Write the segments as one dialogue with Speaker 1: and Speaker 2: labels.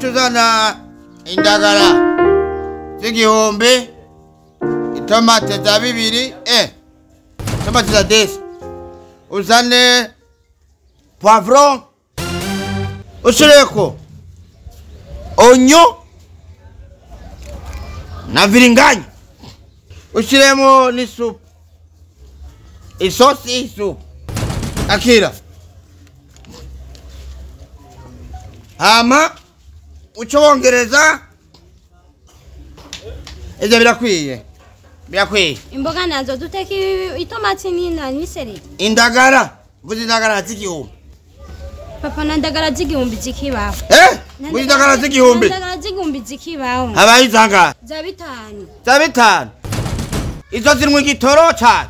Speaker 1: ucuzana indagara z'igihumbi itomate za bibiri eh itomate za desi uzane poivron ushireko onyo na viringanya ushiremo n'isupu isosi y'isupu akira hama uco wongereza ivyo birakwiye birakwiye
Speaker 2: imboga nazo duteka i- itomati n'ina n'isereri
Speaker 1: indagara mvuze indagara z'igihumbi
Speaker 2: papa na ndagara z'igihumbi zikibaho
Speaker 1: eh mvuze indagara z'igihumbi
Speaker 2: ndagara z'igihumbi zikibaho
Speaker 1: habaye izangahe
Speaker 2: za bitanu
Speaker 1: za bitanu izo zirimwo igitoro cane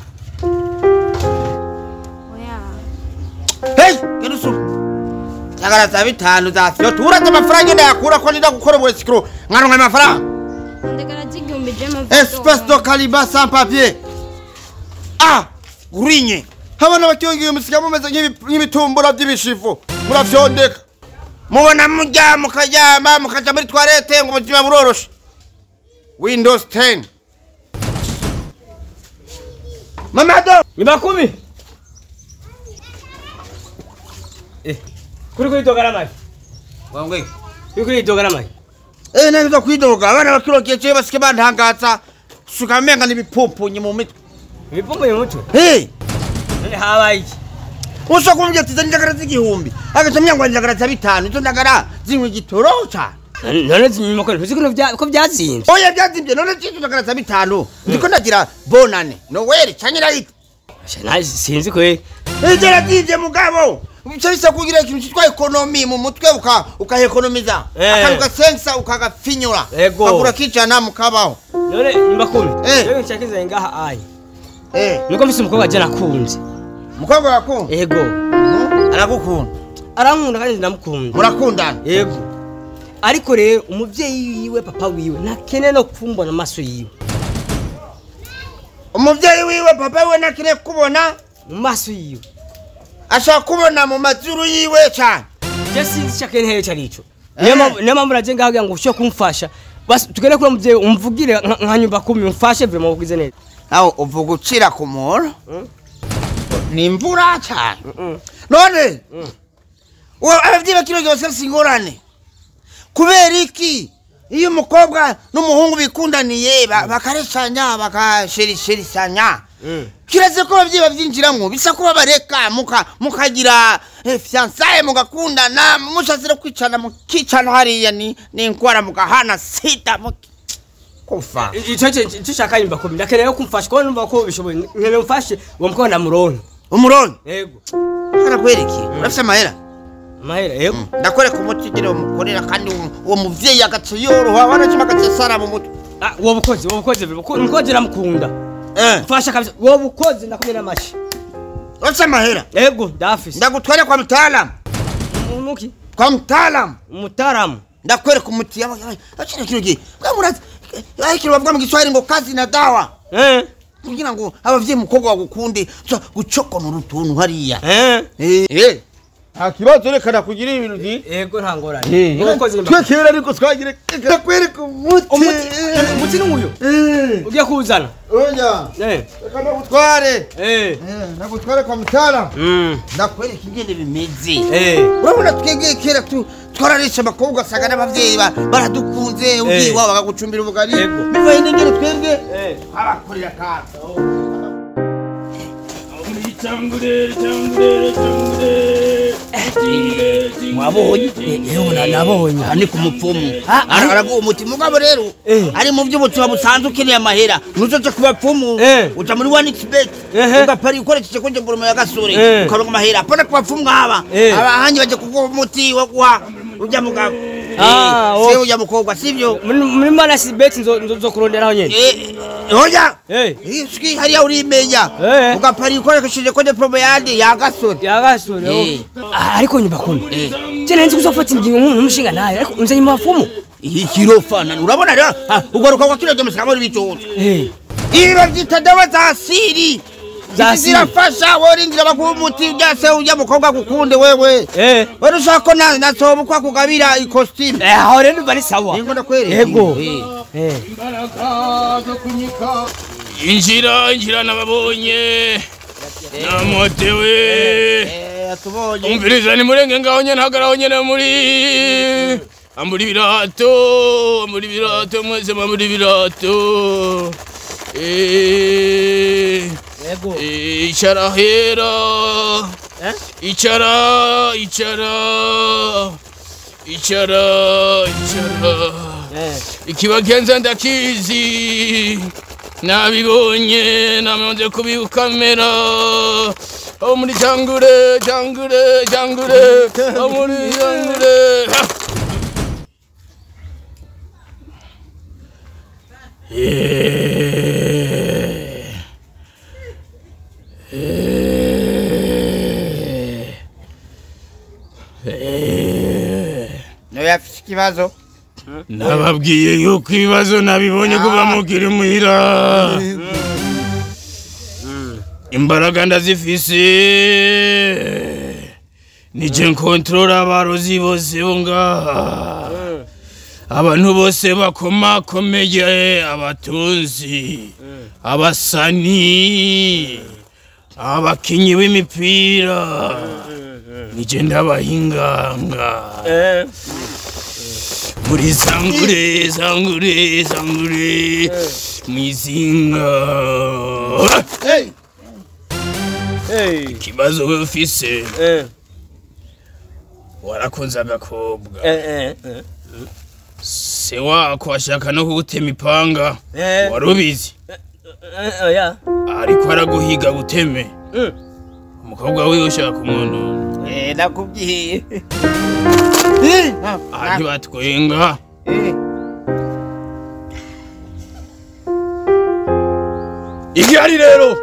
Speaker 2: oya
Speaker 1: hey genda usuma indagara za bitanu za yo turaze amafaranga ndayakura ko nida gukora ubusikiro mwaronka amafaranga
Speaker 2: ndagara z'igihumbi je
Speaker 1: espèce de caliba sans papier ah gurinye abana bacyongiye musiga mumeze nk'ibi- nk'ibitumbura by'ibishivu muravyondeka mubona murya mukaryama mukaja muri toilette ngo ubuzima buroroshe windows 10 mamado
Speaker 3: ni makumi eh kuri kuri dogara mai
Speaker 1: wangwe
Speaker 3: kuri kuri dogara mai
Speaker 1: eh neza kwidoga abana bakirokeye cyo basike bantangaza suka menga n'ibipumpunyi mu mitwe
Speaker 3: ibipombo mu mutwe
Speaker 1: hey
Speaker 3: none habaye iki
Speaker 1: ushobora kumbwira ati zana indagara z'igihumbi agaca myangwa indagara za bitanu izo ndagara zinywa igitoro cane
Speaker 3: none zinyuma ko ntuzi ko bya- ko byazinze
Speaker 1: oya byazimbye none zizo ndagara za bitanu ndiko ndagira bonane noweli canke irayita
Speaker 3: naje sinzi ko eh
Speaker 1: igera zivye mugabo bica bisa kugira ikintu citwa ekonomi mu mutwe uka ukahekonomiza
Speaker 3: Eh.
Speaker 1: akantu gasensa ukagafinyura
Speaker 3: Ego.
Speaker 1: kagura kijana mukabaho
Speaker 3: none ni makumi
Speaker 1: Eh.
Speaker 3: rero nshaka ngaha ayi
Speaker 1: eh
Speaker 3: nuko mfise umukobwa je nakunze
Speaker 1: mukobwa wakunda
Speaker 3: ego
Speaker 1: aragukunda
Speaker 3: arankunda kandi ndamukunda
Speaker 1: murakundana
Speaker 3: yego ariko rero umuvyeyi wiwe papa wiwe ntakene no kumbona amaso yiwe
Speaker 1: umuvyeyi wiwe papa wiwe nakire kubona
Speaker 3: mu maso yiwe
Speaker 1: ashaka kubona mu mazuru yiwe cane
Speaker 3: je sinzi icyo akeneye icyo ari cyo
Speaker 1: Eh.
Speaker 3: niyo mpamvu niyo mpamvu naje ngaho kugira ngo ushobore kumfasha basi tugere kuri uwo muvyeyi umvugire nka nka nyumba kumi umfashe vema uvugize neza
Speaker 1: nawe uvuga ucira ku muntu
Speaker 3: Mm.
Speaker 1: ni imvura cyane
Speaker 3: Mm.
Speaker 1: none uwo ababyeyi bakino gihe bose ingorane kubera iki iyo umukobwa n'umuhungu bikundaniye ba- bakareshanya bakasherisherisanya
Speaker 3: Mm.
Speaker 1: kiraze ko ababyeyi babyinjiramo bisa kuba bareka muka- mukagira eh, fiansaye mugakundana mushazira kwicana mukicana hariya ni ni indwara mugahana sida muki- kufa
Speaker 3: icyo icyo ushaka nyumba kumi ndakeneye ko kumfasha kuko numva ko bishoboye nkeneye umfashe uwo mukobwa ndamuronke
Speaker 1: umurongo
Speaker 3: yego
Speaker 1: arakwerekeye urafite amahera
Speaker 3: mahera yego
Speaker 1: ndakwereka umuti ugira umukorera kandi uwo- uwo muvyeyi agaca yoroha wanacima agaca sara mu mutwe
Speaker 3: Ah, uwo bukozi uwo bukozi umukozi ndamukunda
Speaker 1: Eh,
Speaker 3: mfasha kabisa uwo bukozi ndakumena amashi
Speaker 1: urafite amahera
Speaker 3: yego ndafise
Speaker 1: ndagutware kwa mtaalamu
Speaker 3: umuki
Speaker 1: kwa mtaalamu
Speaker 3: umutaramu
Speaker 1: ndakwereka umuti yaba- yaba- akina kino gihe kamurazi ariko bavuga mu giswahili ngo kazi na dawa
Speaker 3: eh
Speaker 1: kugira ngo abavyeyi umukobwa wagukunde uza gucokonora utuntu hariya
Speaker 3: eh
Speaker 1: Eh, eh. nta kibazo reka nakugira ibintu byi
Speaker 3: yego nta ngorane uwo bukozi
Speaker 1: twe kera ariko twagire ndakwereka umuti
Speaker 3: umuti umuti ni uyu
Speaker 1: Eh,
Speaker 3: ugiye kuwuzana
Speaker 1: oya
Speaker 3: eh
Speaker 1: reka ndagutware
Speaker 3: eh
Speaker 1: Eh, ndagutware kwa mtaalamu
Speaker 3: mm
Speaker 1: ndakwereka ingene bimeze
Speaker 3: eh
Speaker 1: urabona twebwe kera tu- twararisha abakobwa ugasanga n'abavyeyi ba- baradukunze ugiye
Speaker 3: Eh.
Speaker 1: iwabo bakagucumbira ubugari
Speaker 3: Yego.
Speaker 1: bivaye n'ingene twebwe
Speaker 3: eh
Speaker 1: abakorera kazi
Speaker 3: wabonye yewe nabonye
Speaker 1: aha ni ku mupfumu
Speaker 3: Ah, ah.
Speaker 1: araguha umuti mugabo rero
Speaker 3: Eh.
Speaker 1: ari mu by'ubuzima busanzwe ukeneye amahera nuzoje ku bapfumu
Speaker 3: Eh.
Speaker 1: uja muri wanixbet
Speaker 3: Ehe.
Speaker 1: ugapari ukoresheje konje mboromo ya gasore
Speaker 3: Eh.
Speaker 1: ukaronka amahera apana ku bapfumu nk'aba
Speaker 3: Eh.
Speaker 1: abahanyi baje kuguha umuti wo guha urya mugabo
Speaker 3: Ah,
Speaker 1: Eh, si
Speaker 3: oh.
Speaker 1: urya mukobwa sivyo
Speaker 3: muri muri mana si beti nzo nzo- nzokuronderaho nyene
Speaker 1: Eh, oya
Speaker 3: eh
Speaker 1: ishwi hariya urimenya
Speaker 3: Eh.
Speaker 1: ugapari ukoresheje konje promo yandi ya gasore
Speaker 3: yagasore
Speaker 1: Eh.
Speaker 3: Ah, ariko nyumba kumi
Speaker 1: Eh.
Speaker 3: je nzi kuzofata ingingo nk'umuntu umushinga nayo ariko nze nyuma bafumu
Speaker 1: ikirofana urabona rero ah, ugaruka kwa kino gihe musigamo n'ibicucu
Speaker 3: eh
Speaker 1: ibi babyita dawa za asiri
Speaker 3: Za
Speaker 1: izi zirafasha worindira bakuha umuti ujya se ujya mukobwa gukunde wewe
Speaker 3: Eh.
Speaker 1: wewe ushaka ko na nasoba uko akugabira ikositimu
Speaker 3: Eh, aho rero ndumva ari sawa
Speaker 1: ningo ndakwereka
Speaker 3: Yego.
Speaker 1: Eh.
Speaker 3: Eh.
Speaker 4: injira injira nababonye namotewe
Speaker 1: Eh, atubonye
Speaker 4: umviriza ni murenge ngaho nyene hagaraho nyene muri ambura ibirato ambura ibirato mwese mwambura ibirato Eh,
Speaker 3: Yego.
Speaker 4: eh, icara hera
Speaker 3: Eh?
Speaker 4: icara icara icara icara
Speaker 3: Eh.
Speaker 4: ikibagenza ndakizi nabibonye namaze kubikamera aho muri jangure jangure jangure aho muri jangure Eh. Eh.
Speaker 1: nawe afite ikibazo
Speaker 4: nababwiye yuko ibibazo nabibonye kuva mukiri muhira imbaraga ndazifise nije nkontorora abarozi bose bo ngaha abantu bose bakomakomeye abatunzi abasani abakinyi b'imipira nije ndabahinganga
Speaker 3: Eh.
Speaker 4: muri zangure zangure zangure mwizinga
Speaker 3: Eh.
Speaker 4: ikibazo we ufise
Speaker 3: Eh.
Speaker 4: warakunze agakobwa
Speaker 3: Eh. Eh. Eh.
Speaker 4: se wako ashaka no kugutema ipanga
Speaker 3: Eh.
Speaker 4: wari ubizi
Speaker 3: Eh. Oya.
Speaker 4: ariko araguhiga guteme
Speaker 3: Mm.
Speaker 4: umukobwa wiwe ushaka umuntu
Speaker 1: Eh, ndakubwiye
Speaker 4: aha ntibatwenga
Speaker 1: Eh.
Speaker 4: igihari rero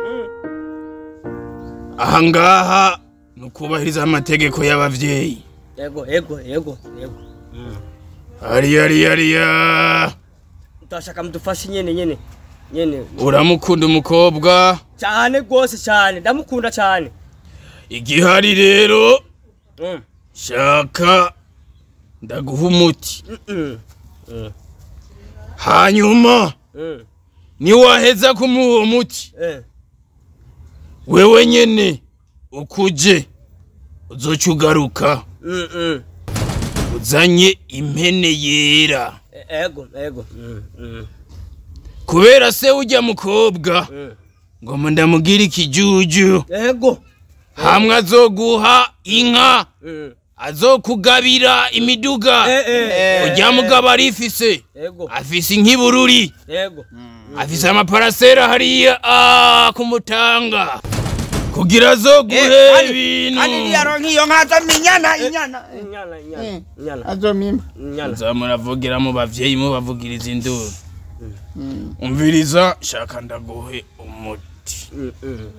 Speaker 4: ahangaha ni ukubahiriza amategeko y'abavyeyi
Speaker 3: Yego. Yego. Yego. Yego.
Speaker 4: hariya hariya hariya
Speaker 3: Ndashaka mudufashe nyene nyene. Nyene.
Speaker 4: uramukunda umukobwa
Speaker 3: Cyane gose cyane. Ndamukunda cyane.
Speaker 4: igihari rero
Speaker 3: Mm.
Speaker 4: shaka ndaguha umuti
Speaker 3: Mm.
Speaker 4: hanyuma
Speaker 3: Mm.
Speaker 4: niwaheza kumuha uwo muti
Speaker 3: Eh.
Speaker 4: wewe nyene ukuje uzoca ugaruka
Speaker 3: Mm. Mm.
Speaker 4: uzanye impene yera
Speaker 3: Ego. Ego. Mm. Mm.
Speaker 4: kubera se ujya mukobwa
Speaker 3: Mm.
Speaker 4: ngo mu ndamubwire ikijuju
Speaker 3: Ego.
Speaker 4: hamwe azoguha inka
Speaker 3: Mm.
Speaker 4: azokugabira imiduga
Speaker 3: Eh. Eh.
Speaker 4: ujya mugabo arifise
Speaker 3: Ego.
Speaker 4: afise inkibururi
Speaker 3: Ego.
Speaker 4: afise amaparasera hariya ah, kumutanga kugira azoguhe
Speaker 1: Eh, kandi-
Speaker 4: ibintu
Speaker 1: kandi niyaronka iyo nka aza minyana inyana
Speaker 3: Inyana. Inyana. Inyana.
Speaker 1: azomima
Speaker 3: Inyana.
Speaker 4: nzamuravugira mu bavyeyi mubavugiriza induru umviriza shaka ndaguhe umuti
Speaker 3: Mm. Mm.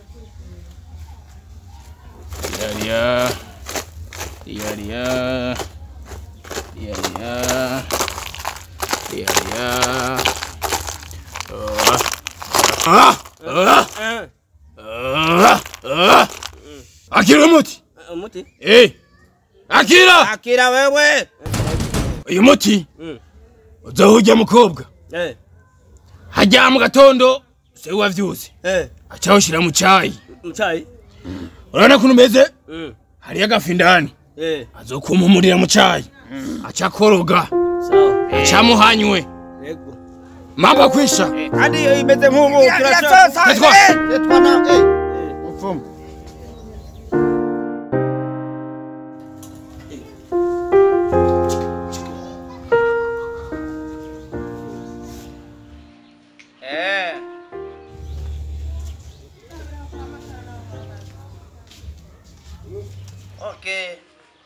Speaker 4: yariya yariya yariya yariya ah ah
Speaker 3: Eh.
Speaker 4: ah ah akira umuti
Speaker 3: Umuti.
Speaker 4: eh akira
Speaker 1: akira wewe
Speaker 4: uyu muti
Speaker 3: Mm.
Speaker 4: uzohujya mukobwa
Speaker 3: Eh.
Speaker 4: hajya mu gatondo se wavyuze
Speaker 3: Eh.
Speaker 4: acawushira mu cayi
Speaker 3: Mchai.
Speaker 4: urabona kuntu umeze
Speaker 3: Mm.
Speaker 4: hariyo agafu indani
Speaker 3: Eh.
Speaker 4: azokumpumurira mu cayi aca akoroga
Speaker 3: Sawa.
Speaker 4: acamuhanywe
Speaker 3: Ego.
Speaker 4: mambo akwisha
Speaker 1: kandi iyo imeze nk'ubu
Speaker 4: Tetwa.
Speaker 1: turashobora mupfumu Okay.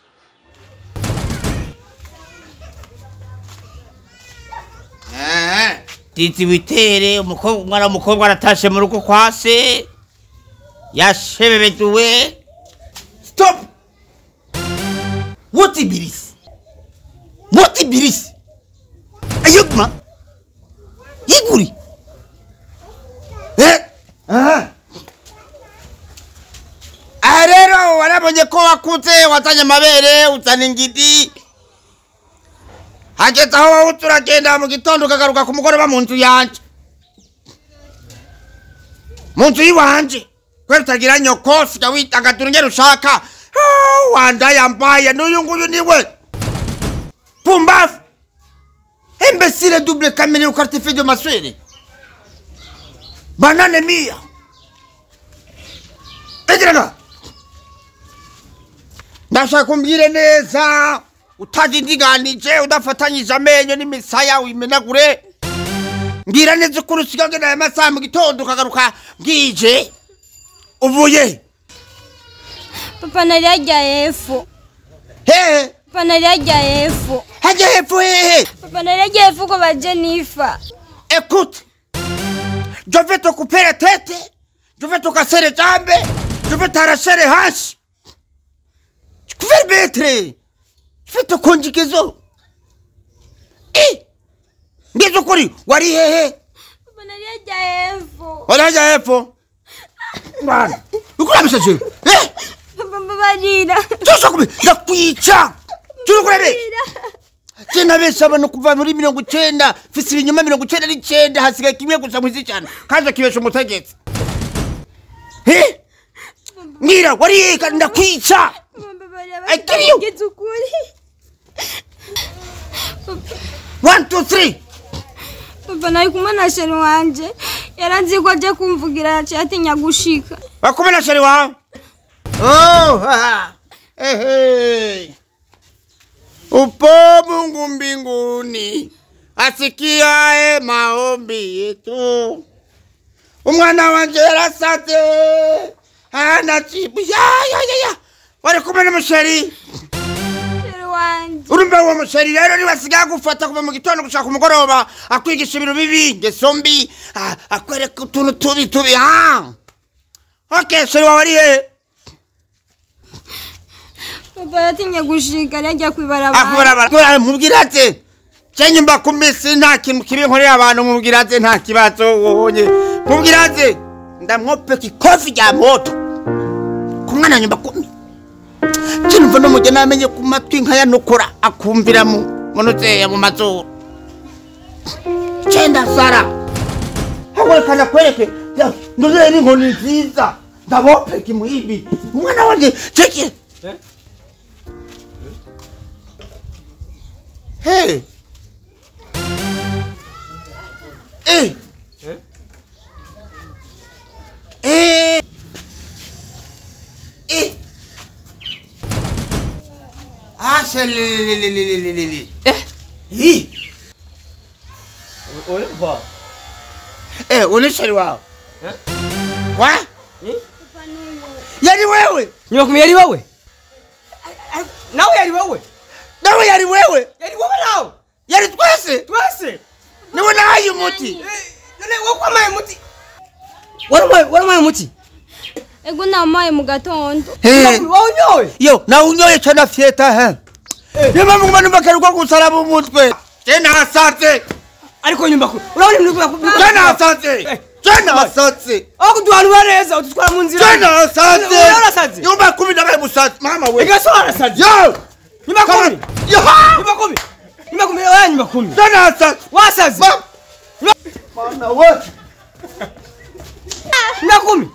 Speaker 1: titi witere umukobwa umwana w'umukobwa aratashe mu rugo kwa se yashebebetuwe stop what ibirisi what ibirisi ayogma yiguri eh aha warabonye ko wakuze wazanye amabere uzana ingidi hageze aho wowe uza uragenda mu gitondo ukagaruka ku mugoroba mu nzu yanje mu nzu y'iwanje kubera utagira nyoko siga witagadura ingene ushaka Ah, wandayambaye n'uyu nguyu niwe pumbafu imbesire double kamere ukartife de maswere banane mia egeraga ndashaka umbwire neza utadindiganije udafatanyije amenyo n'imisaya wimenagure mbwira neza ukuri usiga ngenda aya masaha mu gitondo ukagaruka bwije uvuye
Speaker 2: papa nari yagiye hepfo
Speaker 1: hehe
Speaker 2: papa nari yagiye hepfo
Speaker 1: hajya hepfo hehe
Speaker 2: papa nari yagiye hepfo ko ba Jennifer
Speaker 1: Écoute, je vais te couper la tête, je vais te casser les jambes, je vais t'arracher les hanches. Je vais le mettre. Je vais te conjuguer ça. Eh! Ngizo kuri, wari hehe?
Speaker 2: papa nari yagiye hepfo
Speaker 1: Wari haja hepo? Bwana, ukurabisha je? Eh!
Speaker 2: papa mbabarira
Speaker 1: Tuzo kubi, ndakwica. Turukurebe. Tena bese abantu kuva muri mirongo icenda fise ibinyoma mirongo icenda n'icenda hasigaye kimwe gusa mwizi cyane kaje kibesha umutegetsi he ngira wariyeka ndakwica
Speaker 2: papa mbabarira
Speaker 1: I kill you.
Speaker 2: bagize ukuri
Speaker 1: one two three
Speaker 2: papa nari kumwe na sheri wanje yaranzi ko aje kumvugira yaciye atinya gushika
Speaker 1: wakume na sheri wawe oh ha ehe upo Mungu mbinguni asikiae maombi yetu umwana wanje yarasate hana jibu ya ya ya ya wari kumwe n'umusheri
Speaker 2: sheri wanje
Speaker 1: urumva uwo musheri rero niwe asigaye agufata kuva mu gitondo gushaka umugoroba akwigisha ibintu bibi ingeso mbi ah, akwereka utuntu tubi tubi ha ok sheri wawe ari hehe
Speaker 2: papa yatinye gushika yari yagiye kwibarabara
Speaker 1: akubarabara mubwira ati cenye mba ku misi nta kintu kibi nkorera abantu mubwira ati nta kibazo wonye mubwira ati ndamwopeka ikofi rya moto ku mwana nyumba kumi kinumva n'umugeni amenye ku matwi nkayanukura akumvira mu munuzeya mu mazuru cenda sara hawerekana kwereke nduzeye n'inkoni nziza ndabopeka imuhibi umwana wanje ceki Hey. Eh. Eh. Eh. Ah, c'est le le le le le le le.
Speaker 3: Eh.
Speaker 1: Hi.
Speaker 3: Oliver.
Speaker 1: Eh, unishari wao.
Speaker 3: Eh?
Speaker 1: Wa? Yari wewe.
Speaker 3: Nyuma kumi yari wowe? Nawe yari wowe?
Speaker 1: Nawe yari wewe.
Speaker 3: Yari wowe nawe?
Speaker 1: Yari twese.
Speaker 3: Twese?
Speaker 1: Niwe nahaye umuti.
Speaker 3: Eh, None wakwamaye umuti? Waramaye waramaye umuti?
Speaker 2: ego namaye mu gatondo
Speaker 1: Eh.
Speaker 3: Wawunyoye?
Speaker 1: Yo, na unyoye cyane fieta he. Niyo mpamvu nguma numva karuko gusaraba umutwe. Tena hasatse.
Speaker 3: Ariko nyumba ku. Urabona ibintu bya
Speaker 1: Tena hasatse. Tena hasatse.
Speaker 3: Aho kuduhanura neza udutwara mu nzira.
Speaker 1: Tena hasatse.
Speaker 3: Urasaze?
Speaker 1: Nyumba kumi nabaye musatse. Mama we.
Speaker 3: Ega so arasaze.
Speaker 1: Yo.
Speaker 3: Nyumba
Speaker 1: Come
Speaker 3: kumi.
Speaker 1: on. Yo.
Speaker 3: Nyumba kumi. Nyumba kumi oya nyumba kumi.
Speaker 1: Tena hasatse.
Speaker 3: Wasaze.
Speaker 1: Ma. Mana we.
Speaker 3: Nyumba kumi.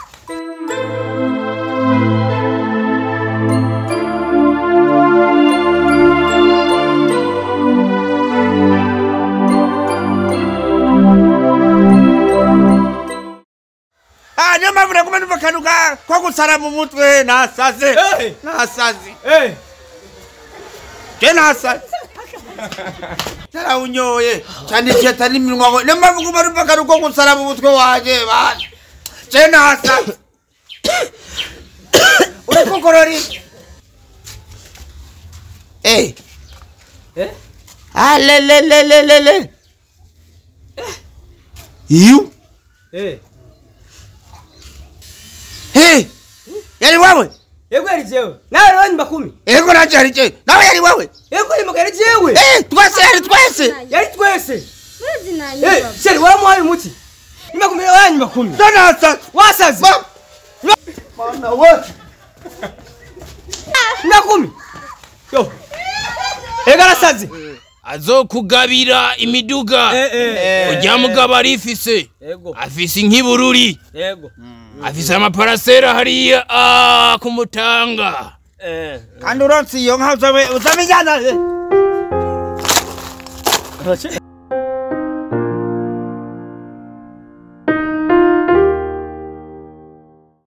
Speaker 1: Ah, niyo mpamvu naguma numva karuka ko gusaraba umutwe nasaze.
Speaker 3: Eh.
Speaker 1: Nasaze.
Speaker 3: Eh.
Speaker 1: Tena hasatse. Tera unyoye. Cyane cyane n'iminwa we. Niyo mpamvu nguma numva karuko gusaraba umutwe waje bana. Tena hasatse. Urekukorori. Eh.
Speaker 3: Eh?
Speaker 1: Ah, le le le le le le. You?
Speaker 3: Eh.
Speaker 1: Hey! Yari wewe?
Speaker 3: Yego yari jewe. Nawe rero nyumba kumi.
Speaker 1: Ego naje ari je. Nawe yari wewe?
Speaker 3: Yego nyumba yari jewe.
Speaker 1: Eh, twese yari twese.
Speaker 3: Yari twese.
Speaker 2: Mezi na
Speaker 3: Eh,
Speaker 2: nyumba
Speaker 3: sheri waramuhaye umuti. Nyumba kumi oya nyumba kumi.
Speaker 1: Tena hasatse.
Speaker 3: Wasaze.
Speaker 1: Ma. Mana we.
Speaker 3: ndakumi yo ega arasaze
Speaker 4: azokugabira imiduga ujya mugabo arifise
Speaker 3: yego
Speaker 4: afise nk'ibururi
Speaker 3: yego
Speaker 4: afise amaparasera hariya ah, kumutanga
Speaker 3: eh
Speaker 1: kandi uronse iyo nka uzabe uzabijyana
Speaker 3: Urace-